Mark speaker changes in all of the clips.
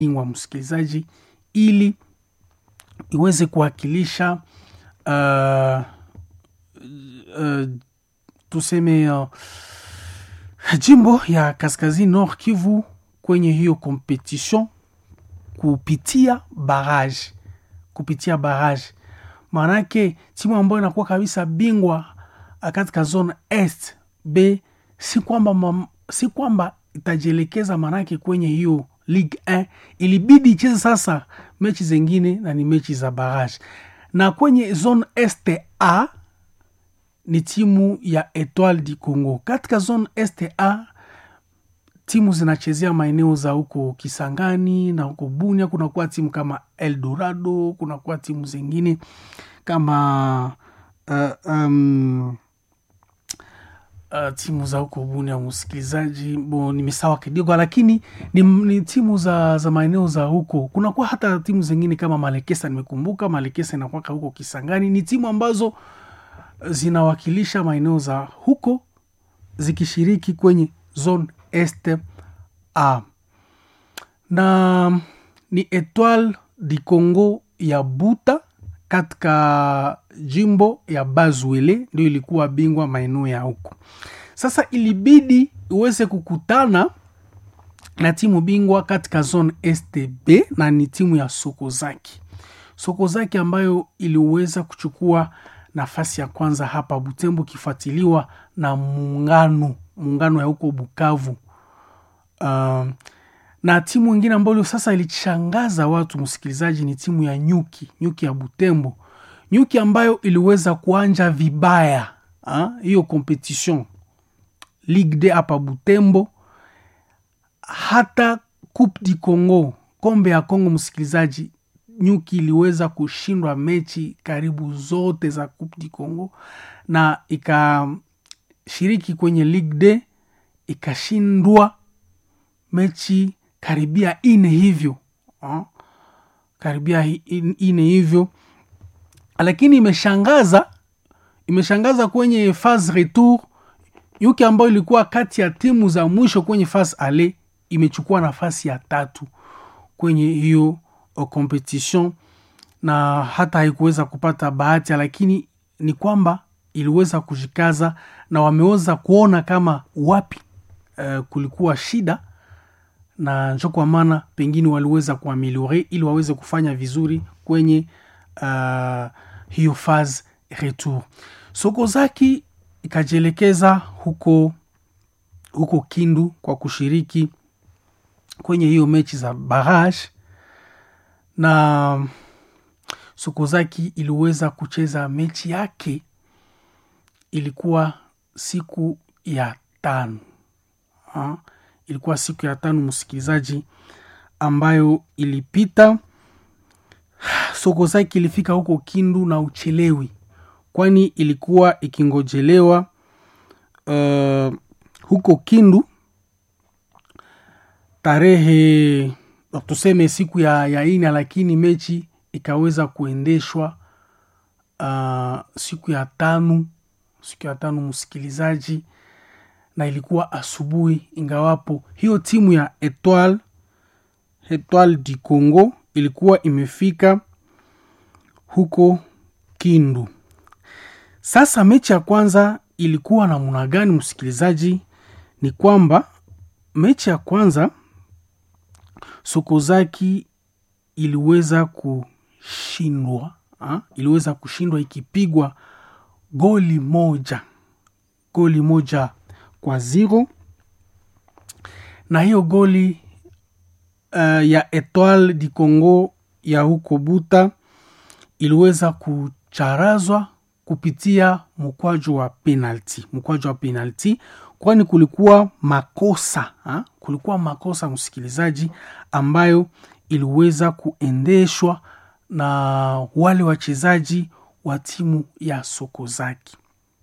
Speaker 1: wa msikilizaji ili iweze kuwakilisha uh, uh, tuseme uh, jimbo ya kaskazini nord kivu kwenye hiyo competition kupitia barrage kupitia barrage maanake timu ambayo inakuwa kabisa bingwa katika zone est b si kwamba mam, si kwamba itajielekeza maanake kwenye hiyo ligue 1 ilibidi icheze sasa mechi zengine na ni mechi za barrage na kwenye zone est a ni timu ya etoile du congo katika zone est a timu zinachezea maeneo za huko kisangani na huko bunia kunakuwa timu kama eldorado kunakuwa timu zingine kama uh, um, uh, timu za huko bunia msikilizaji bo nimesawa kidogo lakini ni, ni timu za, za maeneo za huko kunakuwa hata timu zingine kama malekesa nimekumbuka malekesa inakwaka huko kisangani ni timu ambazo zinawakilisha maeneo za huko zikishiriki kwenye zone est a na ni etoile du congo ya buta katika jimbo ya bazwele ndio ilikuwa bingwa maeneo ya huko sasa ilibidi iweze kukutana na timu bingwa katika zone stb na ni timu ya sokozaki sokozaki ambayo iliweza kuchukua nafasi ya kwanza hapa butembo ikifuatiliwa na muungano muungano ya huko bukavu uh, na timu ingine ambayo sasa ilishangaza watu msikilizaji ni timu ya nyuki nyuki ya butembo nyuki ambayo iliweza kuanja vibaya hiyo competition ligue de hapa butembo hata coupe du congo kombe ya congo msikilizaji nyuki iliweza kushindwa mechi karibu zote za coupe du congo na ikashiriki kwenye ligue de ikashindwa mechi karibia ine hivyo ha? karibia ine hivyo lakini imeshangaza imeshangaza kwenye phase retour yuki ambayo ilikuwa kati ya timu za mwisho kwenye phase ale imechukua nafasi ya tatu kwenye hiyo competition na hata haikuweza kupata bahati lakini ni kwamba iliweza kujikaza na wameweza kuona kama wapi uh, kulikuwa shida na njo kwa maana pengine waliweza kuameliore ili waweze kufanya vizuri kwenye uh, hiyo phase retour sokozaki ikajielekeza huko huko kindu kwa kushiriki kwenye hiyo mechi za barrage na sokozaki iliweza kucheza mechi yake ilikuwa siku ya tano ha? ilikuwa siku ya tano msikilizaji ambayo ilipita sokozaki ilifika huko kindu na uchelewi kwani ilikuwa ikingojelewa uh, huko kindu tarehe tuseme siku ya, ya ina lakini mechi ikaweza kuendeshwa uh, siku ya tano siku ya tano msikilizaji na ilikuwa asubuhi ingawapo hiyo timu ya etoile etoile du congo ilikuwa imefika huko kindu sasa mechi ya kwanza ilikuwa namna gani msikilizaji ni kwamba mechi ya kwanza sokozaki iliweza kushindwa ha? iliweza kushindwa ikipigwa goli moja goli moja kwa zero na hiyo goli uh, ya etoile du congo ya huko buta iliweza kucharazwa kupitia mkwaju wa penalti mkwaju wa penalti kwani kulikuwa makosa ha? kulikuwa makosa msikilizaji ambayo iliweza kuendeshwa na wale wachezaji wa timu ya sokozaki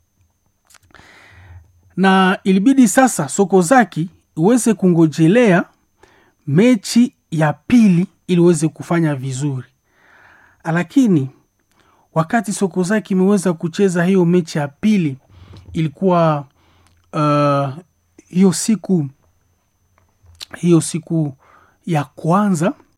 Speaker 1: na ilibidi sasa sokozaki iweze kungojelea mechi ya pili iliweze kufanya vizuri lakini wakati sokozaki imeweza kucheza hiyo mechi ya pili ilikuwa uh, hiyo siku hiyo siku ya kwanza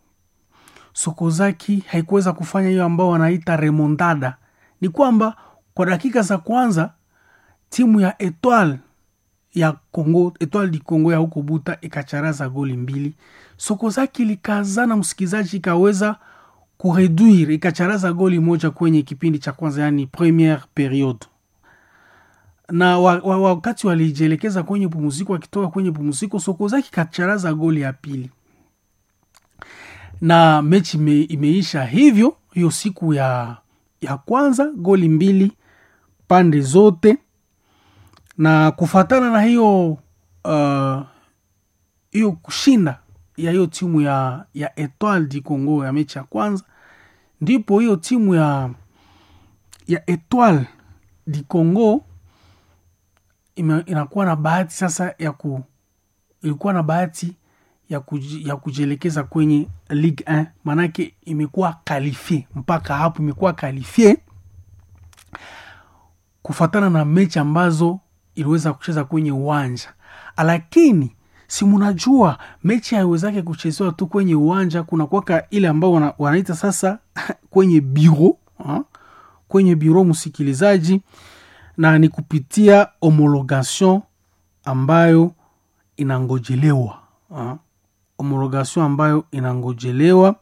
Speaker 1: sokozaki haikuweza kufanya hiyo ambao wanaita remontada ni kwamba kwa dakika za kwanza timu ya etoile ya congo etoile du congo ya huko buta ikacharaza goli mbili sokozaki likazana msikilizaji ikaweza kureduire ikacharaza goli moja kwenye kipindi cha kwanza yani premiere periode na wa, wa, wakati walijielekeza kwenye pumziko wakitoka kwenye pumziko sokozaki kacharaza goli ya pili na mechi ime, imeisha hivyo hiyo siku ya ya kwanza goli mbili pande zote na kufatana na hiyo uh, hiyo kushinda ya hiyo timu ya ya etoile du congo ya mechi ya kwanza ndipo hiyo timu ya ya etoile du congo ime, inakuwa na bahati sasa ya ku ilikuwa na bahati ya, kuji, ya kujielekeza kwenye ligue 1 maanake imekuwa kalifie mpaka hapo imekuwa kalifie kufatana na mechi ambazo iliweza kucheza kwenye uwanja lakini si munajua mechi haiwezake kuchezewa tu kwenye uwanja kuna kwaka ile ambao wana, wanaita sasa kwenye biro ha? kwenye biro msikilizaji na ni kupitia homologation ambayo inangojelewa ha? homologation ambayo inangojelewa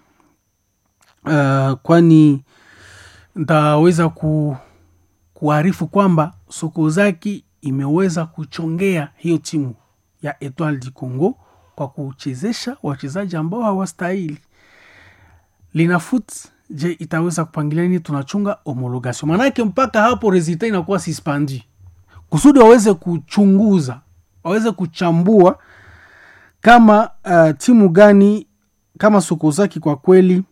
Speaker 1: uh, kwani ntaweza ku, kuarifu kwamba sokozaki imeweza kuchongea hiyo timu ya etoile du congo kwa kuchezesha wachezaji ambao hawastahili linafut je itaweza kupangilia nini tunachunga homologation maanake mpaka hapo resultat inakuwa suspendi kusudi waweze kuchunguza waweze kuchambua kama uh, timu gani kama sokozaki kwa kweli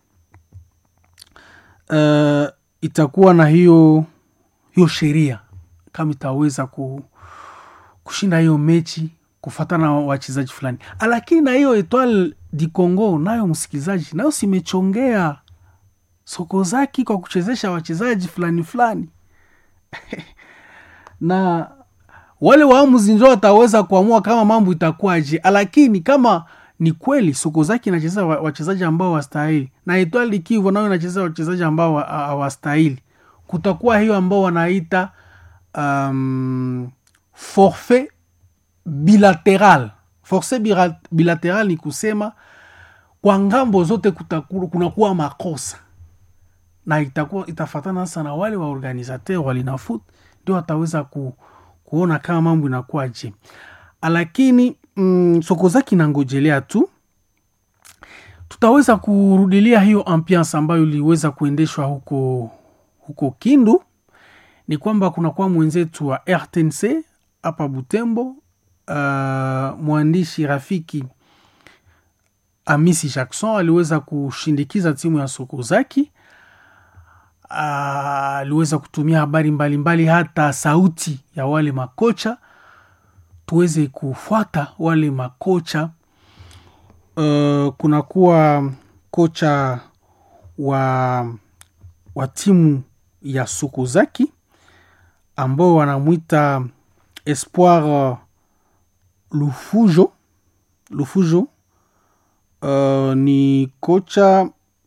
Speaker 1: uh, itakuwa na hiyo hiyo sheria kama itaweza ku, kushinda hiyo mechi kufatana na wachezaji fulani lakini na hiyo etoile di congo nayo msikilizaji nayo simechongea sokozaki kwa kuchezesha wachezaji fulani fulani na wale waamuzi ndio wataweza kuamua kama mambo itakuwaje lakini kama ni kweli sokozaki inacheza wachezaji ambao wastahili na etoile kivu nayo inacheza wachezaji ambao hawastahili kutakuwa hiyo ambao wanaita um, forfait bilateral forfait bilateral ni kusema kwa ngambo zote kunakuwa makosa na itakuwa itafatana sasa na wale waorganisateur walinafut ndio wataweza ku, kuona kama mambo inakuwa je lakini mm, sokozaki nangojelea tu tutaweza kurudilia hiyo ambiance ambayo iliweza kuendeshwa huko huko kindu ni kwamba kunakuwa mwenzetu wa rtnc hapa butembo uh, mwandishi rafiki amisi jackson aliweza kushindikiza timu ya sokozaki aliweza uh, kutumia habari mbalimbali mbali, hata sauti ya wale makocha tuweze kufuata wale makocha uh, kunakuwa kocha wa wa timu ya sokozaki ambao wanamwita espoir uh, lufujo lufujo uh, ni kocha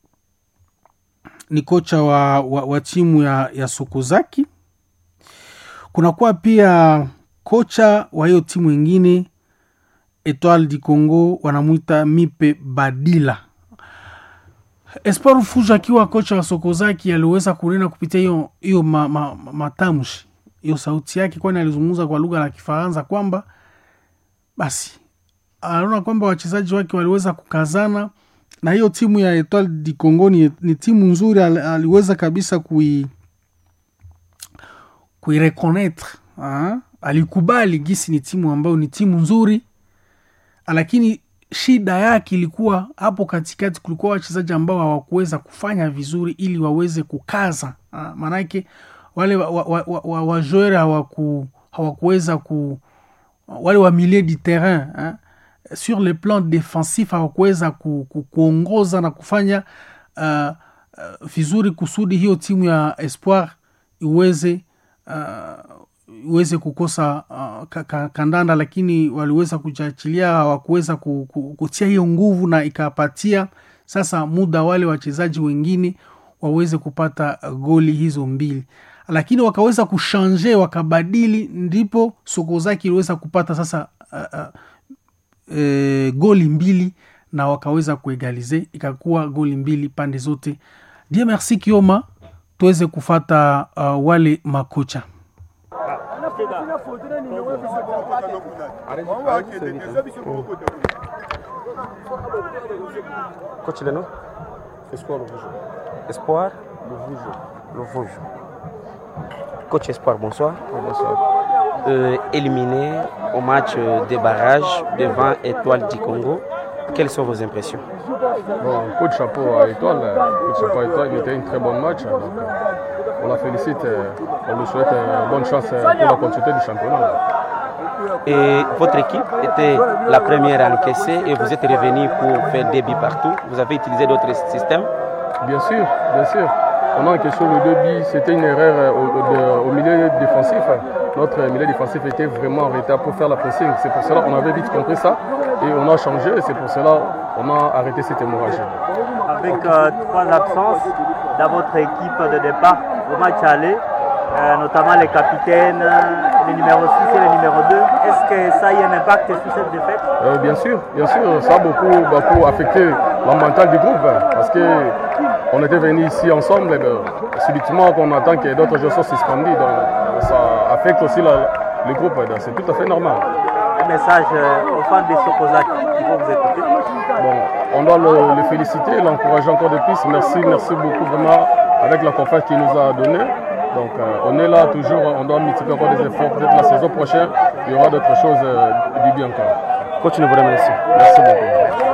Speaker 1: ni kocha wa, wa, wa timu ya, ya sokozaki kunakuwa pia kocha wa hiyo timu ingine etoile du congo wanamwita mipe badila espoir fujo akiwa kocha wa sokozaki aliweza kunena kupitia hiyo hiyo ma, ma, ma, matamshi hiyo sauti yake kwani alizungumza kwa lugha la kifaransa kwamba basi anaona kwamba wachezaji wake waliweza kukazana na hiyo timu ya etoile du congo ni, ni timu nzuri al, aliweza kabisa kui kuirekonetre alikubali gisi ni timu ambayo ni timu nzuri lakini shida yake ilikuwa hapo katikati kulikuwa wachezaji ambao hawakuweza kufanya vizuri ili waweze kukaza maanake wale wajoere wa, wa, wa, wa hawaku, hawakuweza ku wale wa milieu du terrain hein? sur le plan defensif hawakuweza ku, ku, kuongoza na kufanya uh, uh, vizuri kusudi hiyo timu ya espoir iweze uh, iweze kukosa uh, ka, ka, kandanda lakini waliweza kujiachilia hawakuweza ku, ku, kutia hiyo nguvu na ikapatia sasa muda wale wachezaji wengine waweze kupata uh, goli hizo mbili lakini wakaweza kushanje wakabadili ndipo sokozaki iliweza kupata sasa uh, uh, e, goli mbili na wakaweza kuegalize ikakuwa goli mbili pande zote die merci kioma tuweze kufata uh, wale makocha
Speaker 2: Coach Leno
Speaker 3: Espoir le Vougeot.
Speaker 2: Espoir
Speaker 3: Le Vougeot.
Speaker 2: Le Vosges. Coach Espoir, bonsoir.
Speaker 3: Bonsoir.
Speaker 2: Euh, éliminé au match des barrages devant Étoile du Congo, quelles sont vos impressions
Speaker 3: Bon, coup de chapeau à Étoile. Coup de chapeau à Étoile, il était un très bon match. Donc, euh, on la félicite. euh, On lui souhaite euh, bonne chance euh, pour la continuité du championnat.
Speaker 2: Et votre équipe était la première à encaisser et vous êtes revenu pour faire des buts partout. Vous avez utilisé d'autres systèmes.
Speaker 3: Bien sûr, bien sûr. On a encaissé le deux billes. C'était une erreur euh, au, de- au milieu défensif. Notre milieu défensif était vraiment en retard pour faire la pressing. C'est pour cela qu'on avait vite compris ça et on a changé. Et c'est pour cela qu'on a arrêté cette hémorragie.
Speaker 4: avec euh, trois absences dans votre équipe de départ au match aller, euh, notamment les capitaines, euh, le numéro 6 et le numéro 2. Est-ce que ça a eu un impact sur cette défaite
Speaker 3: Euh, bien sûr, bien sûr, ça a beaucoup, beaucoup affecté la mentale du groupe hein, parce que on était venus ici ensemble et ben, subitement qu'on attend que d'autres joueurs soient suspendus, donc ça affecte aussi la- le groupe, donc c'est tout à fait normal.
Speaker 4: Un message euh, aux fans des Sokozak qui vont vous écouter.
Speaker 3: Bon, on doit le, le féliciter, l'encourager encore de plus. Merci, merci beaucoup vraiment avec la confiance qu'il nous a donnée. Donc euh, on est là toujours, on doit multiplier encore des efforts. Peut-être la saison prochaine, il y aura d'autres choses euh, du bien encore.
Speaker 2: Coach, nous vous remercions.
Speaker 3: Merci beaucoup.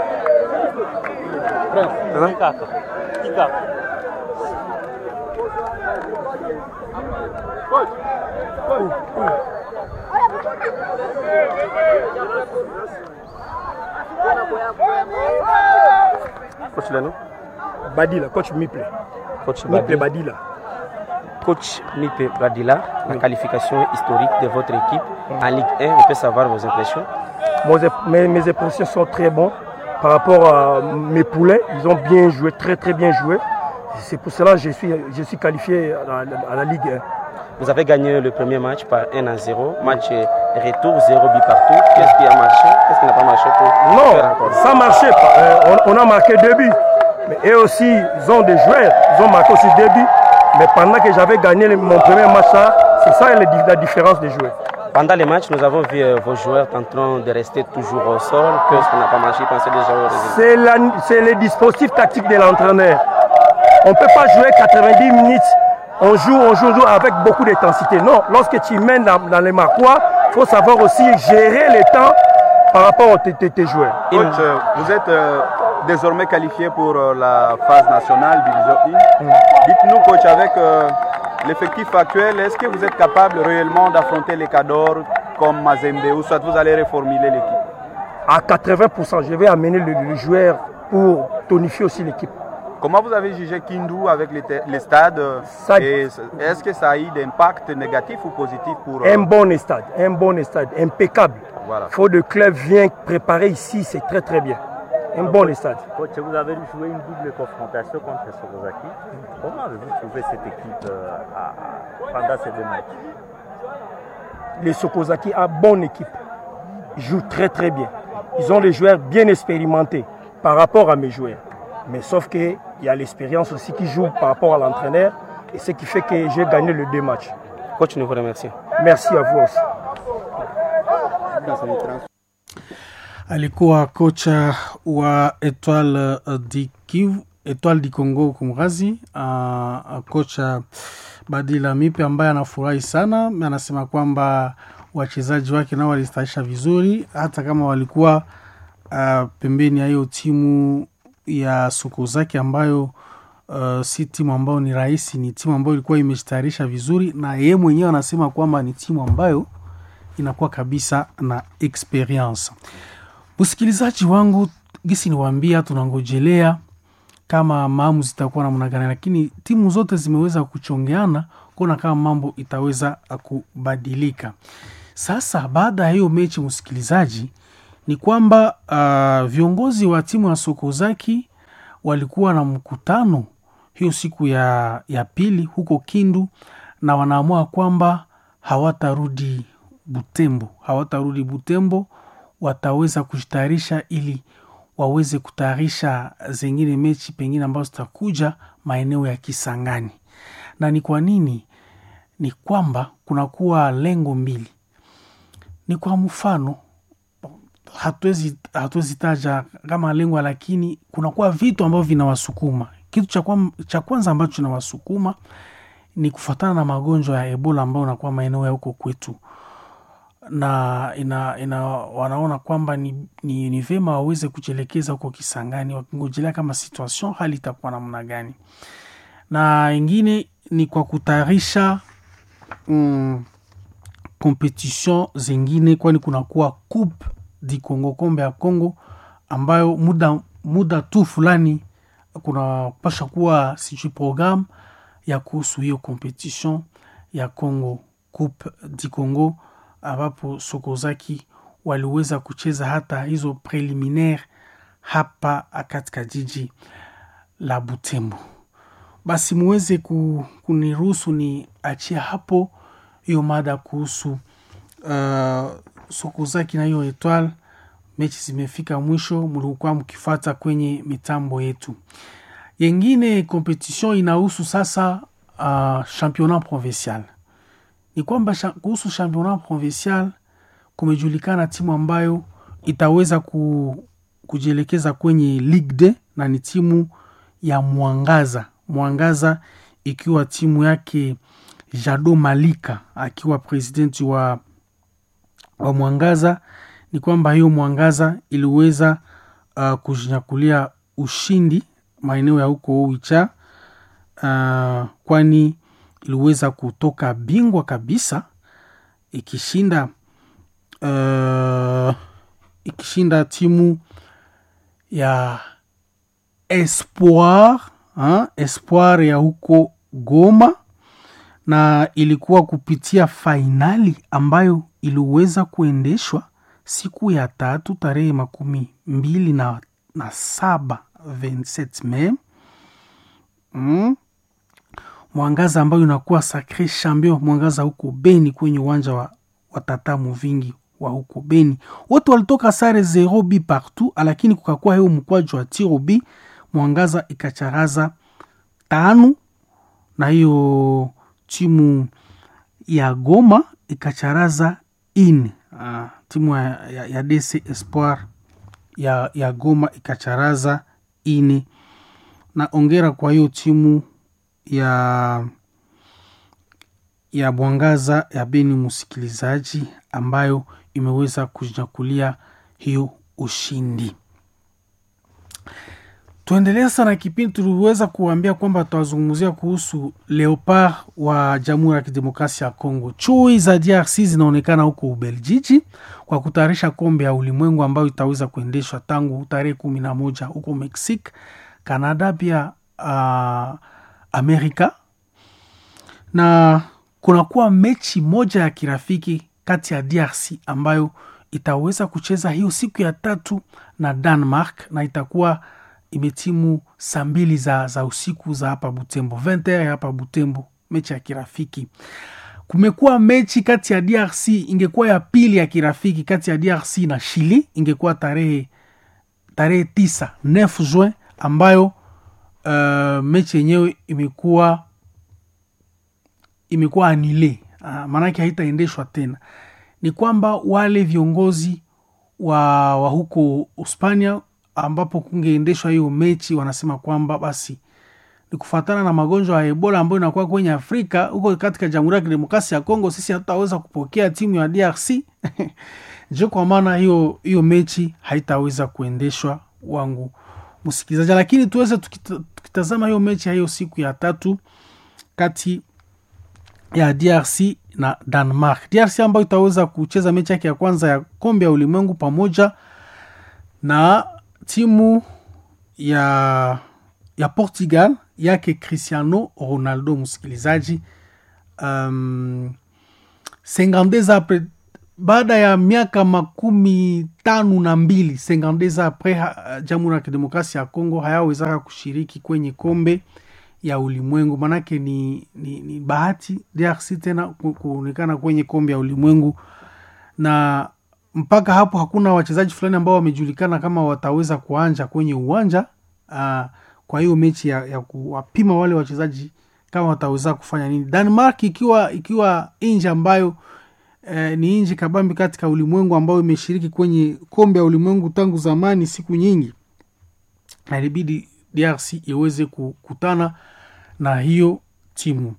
Speaker 2: Coach Leno
Speaker 5: Badila, coach Miple.
Speaker 2: Coach
Speaker 5: Miple
Speaker 2: Badi.
Speaker 5: Badila.
Speaker 2: Coach Mipe Badila, la qualification historique de votre équipe en Ligue 1, on peut savoir vos impressions
Speaker 5: Mon- mes, mes impressions sont très bonnes par rapport à mes poulets. Ils ont bien joué, très très bien joué. C'est pour cela que je suis, je suis qualifié à la, à la Ligue 1.
Speaker 2: Vous avez gagné le premier match par 1 à 0. Match retour, 0 but partout. Qu'est-ce qui a marché Qu'est-ce qui n'a pas marché pour
Speaker 5: Non,
Speaker 2: faire encore
Speaker 5: ça marchait pas. Euh, on, on a marqué deux buts. Mais eux aussi, ils ont des joueurs. Ils ont marqué aussi deux buts. Mais pendant que j'avais gagné le- mon premier match, là, c'est ça la, di- la différence des joueurs.
Speaker 2: Pendant les matchs, nous avons vu euh, vos joueurs en train de rester toujours au sol. Qu'est-ce qui n'a pas marché Pensez déjà au résultat.
Speaker 5: C'est la- c'est le dispositif tactique de l'entraîneur. On ne peut pas jouer 90 minutes. On joue, on joue, on joue avec beaucoup d'intensité. Non, lorsque tu mènes dans, dans les marquois, il faut savoir aussi gérer le temps par rapport à tes, tes- tes joueurs.
Speaker 2: Il-
Speaker 6: Coach, euh, vous êtes euh, désormais qualifié pour euh, la phase nationale Division 1. Dites-nous, coach, avec euh, l'effectif actuel, est-ce que vous êtes capable réellement d'affronter les cadors comme Mazembe ou soit vous allez reformuler l'équipe
Speaker 5: À 80%, je vais amener le, le joueur pour tonifier aussi l'équipe.
Speaker 6: Comment vous avez jugé Kindu avec les, te- les stades euh,
Speaker 5: Ça-
Speaker 6: et c- Est-ce que ça a eu d'impact négatif ou positif pour euh,
Speaker 5: Un bon stade, un bon stade, impeccable.
Speaker 6: Voilà.
Speaker 5: Il faut que le club vienne préparer ici, c'est très très bien. Un bon stade.
Speaker 4: Coach, vous avez joué une double confrontation contre Sokozaki. Comment avez-vous trouvé cette équipe euh, à- à- pendant ces deux matchs
Speaker 5: les Sokozaki a bonne équipe. Ils jouent très très bien. Ils ont des joueurs bien expérimentés par rapport à mes joueurs. Mais sauf qu'il y a l'expérience aussi qui joue par rapport à l'entraîneur. Et ce qui fait que j'ai gagné les deux matchs.
Speaker 2: Coach, nous vous remercions.
Speaker 5: Merci à vous aussi.
Speaker 1: alikuwa kocha wa Etoile uh, di Kivu, Etoile di Congo kumrazi, uh, kocha Badila Mipe ambaye anafurahi sana, anasema kwamba wachezaji wake nao walistahisha vizuri, hata kama walikuwa uh, pembeni ya hiyo timu ya Sokozaki ambayo uh, si timu ambayo ni rahisi, ni timu ambayo ilikuwa imejitayarisha vizuri, na yeye mwenyewe anasema kwamba ni timu ambayo inakuwa kabisa na experience. Msikilizaji wangu, gisi niwaambia, tunangojelea kama maamuzi itakuwa namna gani, lakini timu zote zimeweza kuchongeana kuona kama mambo itaweza kubadilika. Sasa baada ya hiyo mechi, msikilizaji, ni kwamba uh, viongozi wa timu ya Sokozaki walikuwa na mkutano hiyo siku ya, ya pili huko Kindu na wanaamua kwamba hawatarudi Butembo, hawatarudi Butembo, wataweza kujitayarisha ili waweze kutayarisha zingine mechi pengine ambazo zitakuja maeneo ya Kisangani. Na ni kwa nini? Ni kwamba kunakuwa lengo mbili. Ni kwa mfano, hatuwezi hatuwezi taja kama lengo, lakini kunakuwa vitu ambavyo vinawasukuma. Kitu cha, kwa, cha kwanza ambacho kinawasukuma ni kufuatana na magonjwa ya Ebola ambayo unakuwa maeneo ya huko kwetu na ina, ina wanaona kwamba ni, ni, ni vema waweze kujielekeza huko Kisangani wakingojelea kama situation hali itakuwa namna gani, na ingine ni kwa kutayarisha mm, competition zingine, kwani kunakuwa coupe di Congo, kombe ya Congo ambayo muda, muda tu fulani kunapasha kuwa sijui programme ya kuhusu hiyo competition ya Congo, coupe di Congo ambapo Sokozaki waliweza kucheza hata hizo preliminaire hapa katika jiji la Butembo. Basi muweze kuniruhusu ni achia hapo hiyo mada kuhusu uh, Sokozaki na hiyo Etoile. Mechi zimefika mwisho, mlikuwa mkifata kwenye mitambo yetu. Yengine competition inahusu sasa uh, championnat provincial ni kwamba kuhusu championnat provincial kumejulikana timu ambayo itaweza ku, kujielekeza kwenye Ligue 2 na ni timu ya Mwangaza. Mwangaza ikiwa timu yake Jado Malika akiwa presidenti wa, wa Mwangaza. Ni kwamba hiyo Mwangaza iliweza uh, kujinyakulia ushindi maeneo ya huko Oicha uh, kwani iliweza kutoka bingwa kabisa ikishinda uh, ikishinda timu ya Espoir ha? Espoir ya huko Goma, na ilikuwa kupitia fainali ambayo iliweza kuendeshwa siku ya tatu tarehe makumi mbili na, na saba 27 Mei mm. Mwangaza ambayo inakuwa sacre champion Mwangaza huko Beni kwenye uwanja wa, wa Tatamu vingi wa huko Beni, wote walitoka sare zero bi partout, lakini kukakuwa hiyo mkwaju wa tiro bi Mwangaza ikacharaza tano na hiyo timu ya Goma ikacharaza ine. Ah, timu ya, ya, ya DC Espoir ya, ya Goma ikacharaza ine, na ongera kwa hiyo timu ya ya Mwangaza ya Beni, msikilizaji, ambayo imeweza kujinyakulia hiyo ushindi. Tuendelea sana kipindi, tuliweza kuambia kwamba tutawazungumzia kuhusu Leopard wa Jamhuri ya Kidemokrasia ya Kongo. Chui za DRC zinaonekana huko Ubeljiji kwa kutayarisha kombe ya ulimwengu ambayo itaweza kuendeshwa tangu tarehe kumi na moja huko Mexique, Canada pia uh, Amerika na kunakuwa mechi moja ya kirafiki kati ya DRC ambayo itaweza kucheza hiyo siku ya tatu na Denmark na itakuwa imetimu saa mbili za, za usiku za hapa Butembo 20 ya hapa Butembo, mechi ya kirafiki. Kumekuwa mechi kati ya DRC, ingekuwa ya pili ya kirafiki kati ya DRC na Chili, ingekuwa tarehe tarehe tisa 9 Juin ambayo uh, mechi yenyewe imekuwa imekuwa anile uh, maanake haitaendeshwa tena. Ni kwamba wale viongozi wa, wa huko Hispania ambapo kungeendeshwa hiyo mechi wanasema kwamba basi ni kufuatana na magonjwa ya Ebola ambayo inakuwa kwenye Afrika huko katika Jamhuri ya Kidemokrasia ya Kongo, sisi hatutaweza kupokea timu ya DRC njo kwa maana hiyo hiyo mechi haitaweza kuendeshwa wangu msikilizaji, lakini tuweze tukita, tukitazama hiyo mechi ya hiyo siku ya tatu kati ya DRC na Denmark. DRC ambayo itaweza kucheza mechi yake ya kwanza ya kombe ya ulimwengu pamoja na timu ya ya Portugal yake Cristiano Ronaldo. Msikilizaji, um, 52 apres baada ya miaka makumi tano na mbili sengandeza apres ha- jamhuri ya kidemokrasia ya Kongo hayawezaka kushiriki kwenye kombe ya ulimwengu, manake ni, ni, ni bahati DRC tena ku- kuonekana kwenye kombe ya ulimwengu, na mpaka hapo hakuna wachezaji fulani ambao wamejulikana kama wataweza kuanja kwenye uwanja uh, kwa hiyo mechi ya, ya kuwapima wale wachezaji kama wataweza kufanya nini. Denmark ikiwa ikiwa nchi ambayo eh, ni nchi kabambi katika ulimwengu ambayo imeshiriki kwenye kombe ya ulimwengu tangu zamani siku nyingi, na ilibidi DRC iweze kukutana na hiyo timu.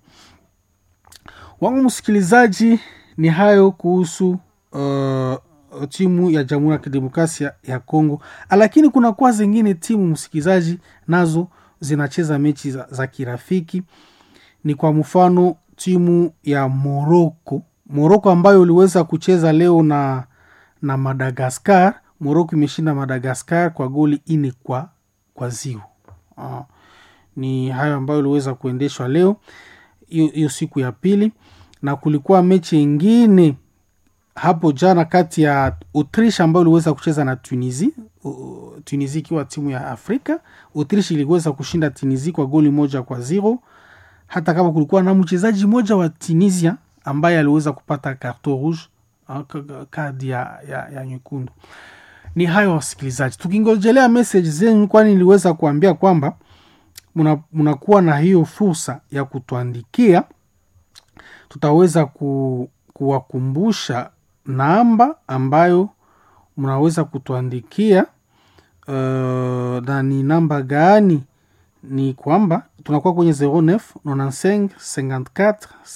Speaker 1: Wangu msikilizaji, ni hayo kuhusu uh, timu ya Jamhuri ya Kidemokrasia ya Kongo, lakini kuna kuwa zingine timu msikilizaji, nazo zinacheza mechi za, za kirafiki. Ni kwa mfano timu ya Moroko, Moroko ambayo iliweza kucheza leo na na Madagascar. Moroko imeshinda Madagascar kwa goli ine kwa kwa zio. Uh, ni hayo ambayo iliweza kuendeshwa leo hiyo hiyo siku ya pili, na kulikuwa mechi ingine hapo jana kati ya Autriche ambayo iliweza kucheza na Tunisia. U- Tunisia ikiwa timu ya Afrika. Autriche iliweza kushinda Tunisia kwa goli moja kwa zero, hata kama kulikuwa na mchezaji mmoja wa Tunisia ambaye aliweza kupata carton rouge, ah, ka- ka- kadi ya, ya, ya nyekundu. Ni hayo wasikilizaji, tukingojelea message zenu, kwani niliweza kuambia kwamba muna- munakuwa na hiyo fursa ya kutuandikia tutaweza ku, kuwakumbusha namba ambayo mnaweza kutuandikia uh, na ni namba gani ni kwamba tunakuwa kwenye 09 95 54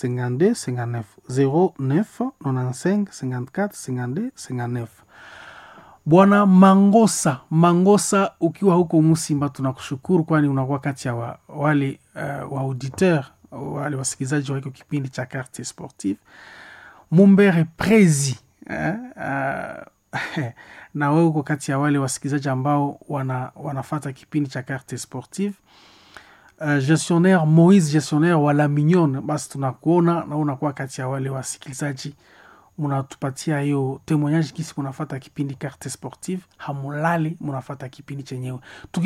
Speaker 1: 52 59 09 95 54 52 59 Bwana Mangosa Mangosa, ukiwa huko Musimba, tunakushukuru kwani unakuwa kati ya wa, wale uh, wa auditeur wale wasikilizaji wa hiko kipindi cha Carte Sportive. Mumbere Prezi eh, uh, na wewe uko kati ya wale wasikilizaji ambao wana, wanafata kipindi cha Carte Sportive. Uh, gestionnaire Moise gestionnaire wa La Mignonne, basi tunakuona na unakuwa kati ya wale wasikilizaji munatupatia hiyo temoignage kisi munafata kipindi Carte Sportive, hamulali munafata kipindi chenyewe,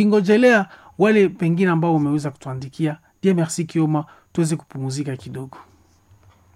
Speaker 1: tukingojelea wale pengine ambao umeweza kutuandikia. Die merci Kioma, tuweze kupumuzika kidogo.